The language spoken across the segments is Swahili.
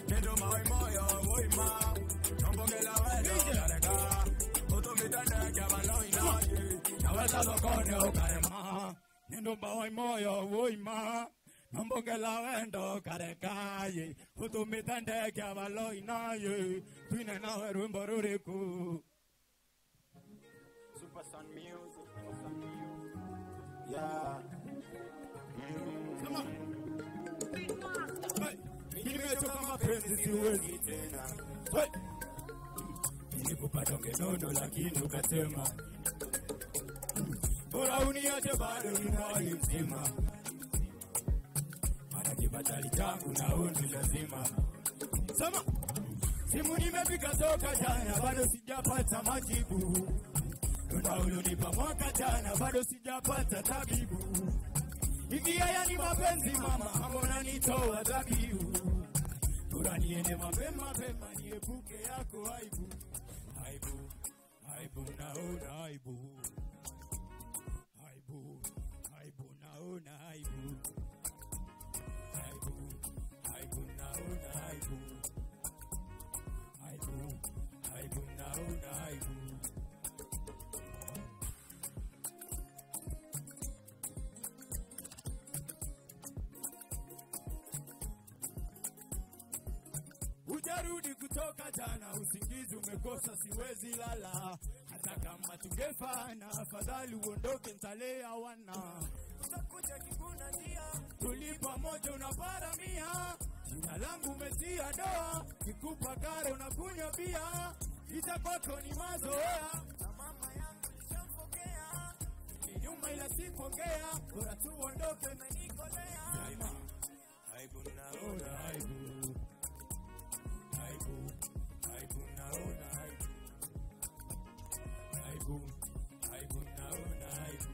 Nendo mawe moyo woima Nombongela wendo kareka Utumitane kya baloi naye Naweza sokoni ukarema Nendo mawe moyo woima Nombongela wendo karekaye Utumitane kya baloi naye Twine nawe rumbo ruriku Super Sun Music Super Sun Music Yeah Come on Hey, nimechoka mapenzi siwezi tena. Hey, nilikupata ungenono lakini ukasema bora uniache bado ningali mzima, maana kibatali changu na undi lazima. Sema simu nimepiga soka jana, bado sijapata majibu. Tunda ulionipa mwaka jana, bado sijapata tabibu. Hivi haya ni mapenzi mama, mbona nitoa dhabihu? Bora niende mapema mapema, niepuke yako aibu. Aibu, aibu, naona aibu. Aibu, aibu, naona aibu. Aibu, aibu, naona aibu. Aibu, aibu, naona aibu. Ujarudi kutoka jana, usingizi umekosa, siwezi lala. Hata kama tungefana, afadhali uondoke, ntalea wana. Utakuja kikuna njia, tuli pamoja, unaparamia. Jina langu umetia doa, kikupa kare unakunywa bia. Ita kwako ni mazoea, na mama yangu nishampokea. Ni nyuma ila sipongea, bora tu uondoke, umenikolea. Aibu, naona aibu aibu, aibu naona aibu, aibu, aibu naona aibu,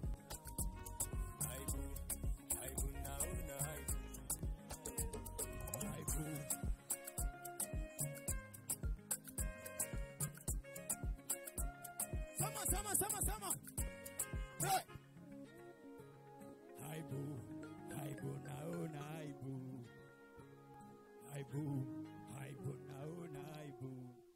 aibu, aibu naona aibu, aibu. Sama, sama, sama, sama. Hey! Aibu, aibu naona aibu, aibu, aibu naona aibu.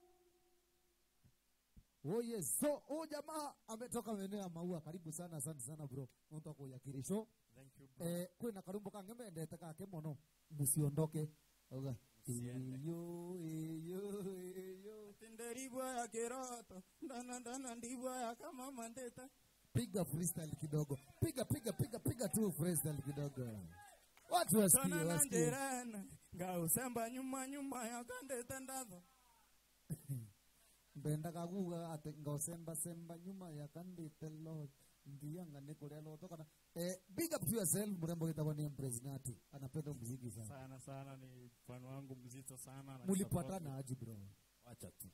Oh yes. So huyu jamaa ametoka maeneo ya maua. Karibu sana, asante sana bro. Nonto kuya kirisho. Thank you bro. Eh, kwina karumbo kange mendete kake muno. Musiondoke. Oga. Musiende. Iyo, iyo, iyo. Tinderibwa ya kiroto ndana ndana ndibwa ya kama mandeta Piga freestyle kidogo. Piga piga piga piga tu freestyle kidogo. Watu wasikie, tona na wasikie. njerana ngausemba nyuma nyuma ya kandeta ndatho mbenda kaguga ati ngosemba semba nyuma ya kandite lo ndianga ni kuria loto kana eh, big up to yourself mrembo kitaba ni Empress Nati anapenda muziki sana sana sana ni mfano wangu mzito sana na mulipatana aje bro wacha tu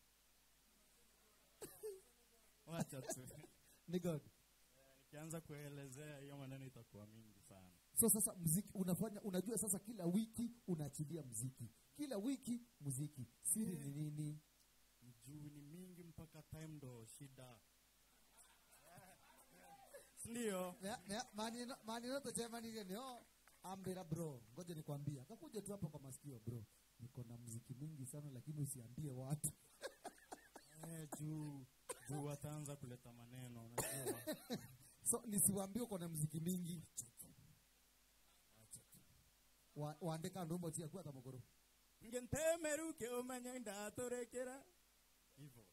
wacha tu ni god nikianza kuelezea hiyo maneno itakuwa mingi sana so sasa muziki unafanya unajua sasa kila wiki unaachilia muziki kila wiki muziki siri ni nini juu ni mingi mpaka time ndo shida ndio Ya- ya, maneno maneno tochemanile nio ambira bro ngoja nikwambie akakuja tu hapa kwa masikio bro niko na muziki mingi sana lakini usiambie watu eh, juu juu wataanza kuleta maneno unajua so nisiwaambie uko na muziki mingi Wa- waandika ndumbo tia kwa tamogoro ngentemeruke umanye ndatorekera hivo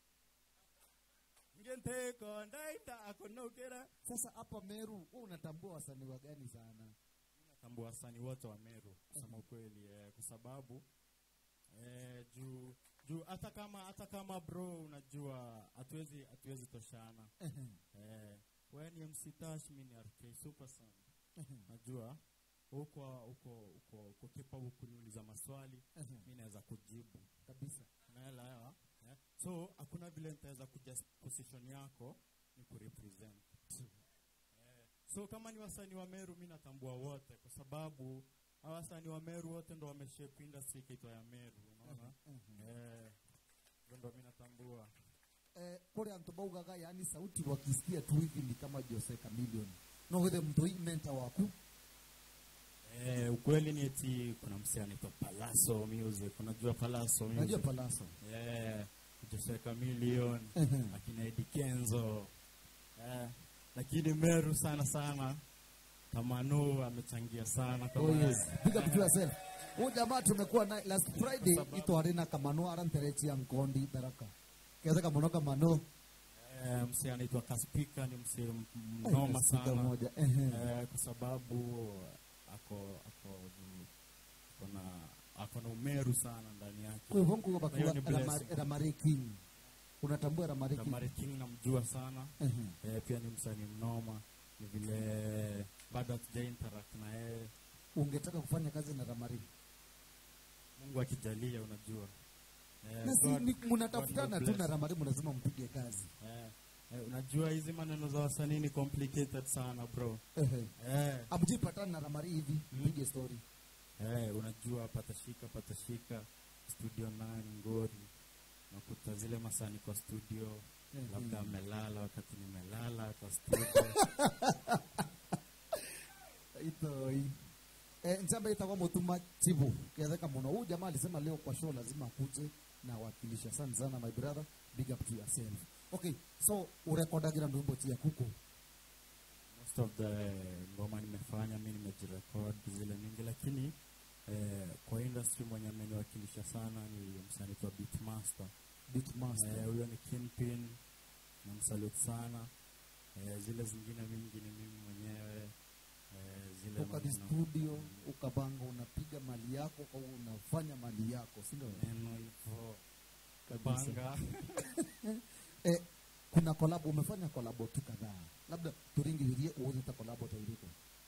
ngenteko ndaitakonokera sasa hapa meru wewe unatambua wasanii wa gani sana natambua wasanii wote wa meru kusema ukweli eh, kwa sababu eh, juu juu hata kama hata kama bro unajua hatuwezi hatuwezi toshana eh, we ni mc tash mi ni rk super sana najua uko uko uko uko capable kuniuliza maswali mi naweza kujibu kabisa unaelewa eh? so hakuna vile nitaweza kuja position yako ni kurepresent eh, so kama ni wasanii wa meru mi natambua wote kwa sababu hawa wasanii wa meru wote ndo wameshape industry ikaitwa ya meru unaona eh, hivyo ndo mi natambua eh, kore antu baugaga yani sauti wakisikia tu hivi ni kama Jose Chameleone no wethe mtoi mentor waku Eh, ukweli ni eti kuna msee anaitwa Palaso Music. Unajua Palaso Music? najua palaso Eh, Jose Chameleone, Ehe. akina Eddie Kenzo. Eh, lakini Meru sana sana Tamanu amechangia sana kama Oh yes. Big up to yourself. Huyu jamaa tumekuwa naye last Friday ito arena kamano aranterechia nkondi baraka. Kiasi kamano kamano. eh, msee anaitwa Kaspika ni msee m- mnoma Sika sana. moja. Ehe. Eh, kwa sababu ako ako ako na ako na umeru sana ndani yake. Kwa hivyo nkuwa Na hiyo ni bakuwa blessing. Ramari King. Unatambua Ramari King? Kamari King namjua sana. Ehe. Eh, pia ni msanii mnoma. Ni vile bado hatuja interact na yeye. Ungetaka kufanya kazi na Ramari? Mungu akijalia, unajua eh, Na si God- ni- God mnatafutana will tu na bless. Ramari mnasema mpige kazi. Eh, eh, unajua hizi maneno za wasanii ni complicated sana bro. Ehe. Eh, Amjipatana na Ramari hivi, mpige story. eh, unajua patashika patashika studio 9 Ngori, nakuta zile masani kwa studio Mhm. labda amelala wakati nimelala kwa studio itoi eh, nchamba itakuwa mutuma chibu kiatheka muno huyu jamaa alisema leo kwa show lazima akuje na wakilisha asante sana my brother big up to yourself okay so urekodagira ndwimbo tia kuku most of the ngoma nimefanya mi nimejirekod zile mingi lakini eh, kwa industry mwenye ameniwakilisha sana ni msanii kwa beatmaster beatmaster Eh, huyo ni Kingpin namsalute sana eh, zile zingine mingi ni mimi mwenyewe eh, zile toka di maneno- studio ukabanga unapiga mali yako au unafanya mali yako si ndio neno hivyo Kabisa. banga eh, kuna kolabo umefanya kolabo tu kadhaa labda turingirie uuzita kolabo tairiko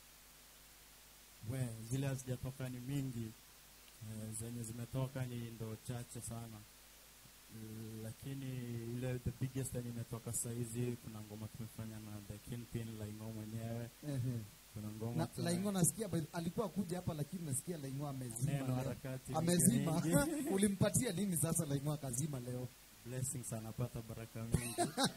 we zile hazijatoka ni mingi eh, zenye zimetoka ni ndo chache sana Mm, lakini ile the biggest yenye imetoka saizi kuna ngoma tumefanya na the Kingpin Laingo mwenyewe Ehe. kuna ngoma na tuna- Laingo nasikia by- alikuwa kuja hapa lakini nasikia Laingo amezima Neno leo. harakati mingi amezima mingi. ulimpatia nini sasa Laingo akazima leo blessings anapata baraka mingi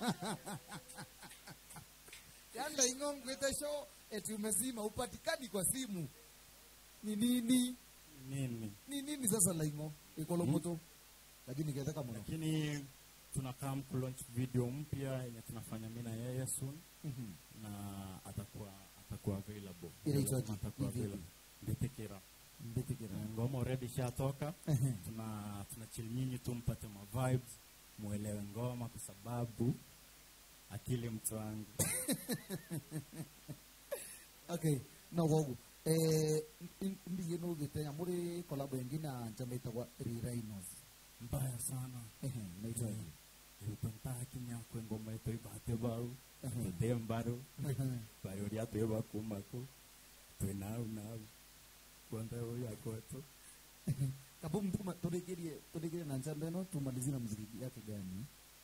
yaani Laingo ngwete show eti umezima upatikani kwa simu ni nini nini ni nini sasa Laingo ikolomoto lakini kiataka mno lakini tunakaa kulaunch video mpya yenye tunafanya mi na yeye soon Mhm. na atakuwa atakuwa available Inaitwaje? atakuwa Hii video? available mbitikira mbitikira Eh, ngoma already ishatoka Ehe. tuna tuna chill nyinyi tu mpate ma vibes muelewe ngoma kwa sababu akili mtu wangu okay no gogu eh mbiye no gitenya muri kolabo ingine njamba itagwa Rhinos mbaya sana ehe inaitwaje iutontakinyakwe ngoma ito ibate bau Ehe. tudembaro Ehe. bayo lyatweba kumako twenau nau kwanda uyu akoto kabumu tuma turegerie turegerie na njamba ino tumalizie na muziki yake gani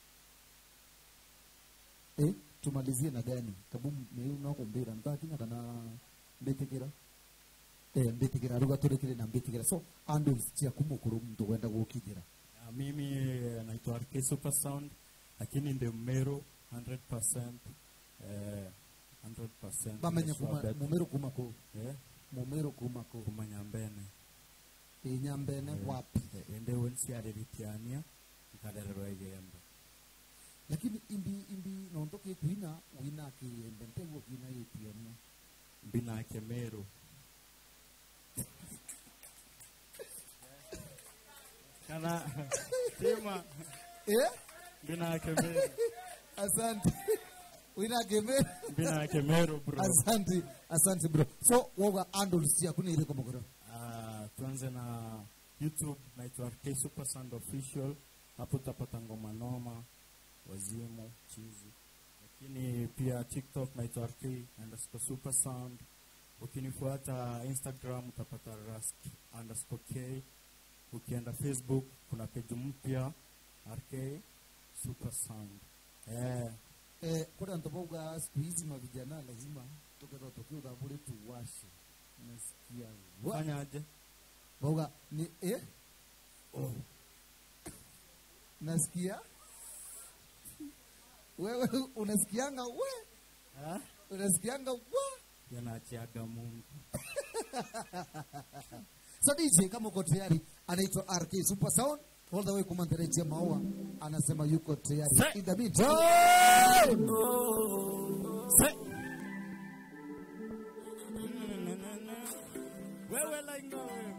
eh tumalizie na gani kabumu ni nako mbira ntakinya kana mbitikira eh mbitikira ruga turekere na mbitikira so ando cia kumukuru mtu wenda gukigira Na mimi naitwa RK Super Sound lakini ndio Meru 100% eh 100% bamenye sure kuma bet. mumero kuma ko eh mumero kuma ko kumanya mbene inyambene Eh, wapi eh, ende wensi areritiania nkadererwa igembe lakini imbi imbi nontoke kuina wina kiembe ntego kina yetiania mbinake Meru kana tima eh mbinake Meru asante wina geme mbinake Meru bro asante asante bro so woga andles cia kuna ile komogoro Ah, tuanze na youtube naitwa RK Super Sound official hapo utapata ngoma noma wazimu chizi lakini pia tiktok naitwa RK underscore super sound ukinifuata instagram utapata rask underscore k ukienda facebook kuna peji mpya RK super sound eh, eh kuna ntoboga siku hizi mavijana lazima tukero tukiuga bure tuwashe nasikia wa fanyaje boga ni eh oh. nasikia wewe unasikianga we ah? unasikianga wa yanachiaga Mungu. So DJ kama uko tayari, anaitwa RK Super Sound all the way kumandarejia maua, anasema yuko tayari. Say- In the meantime, Se- wewe lainga wewe.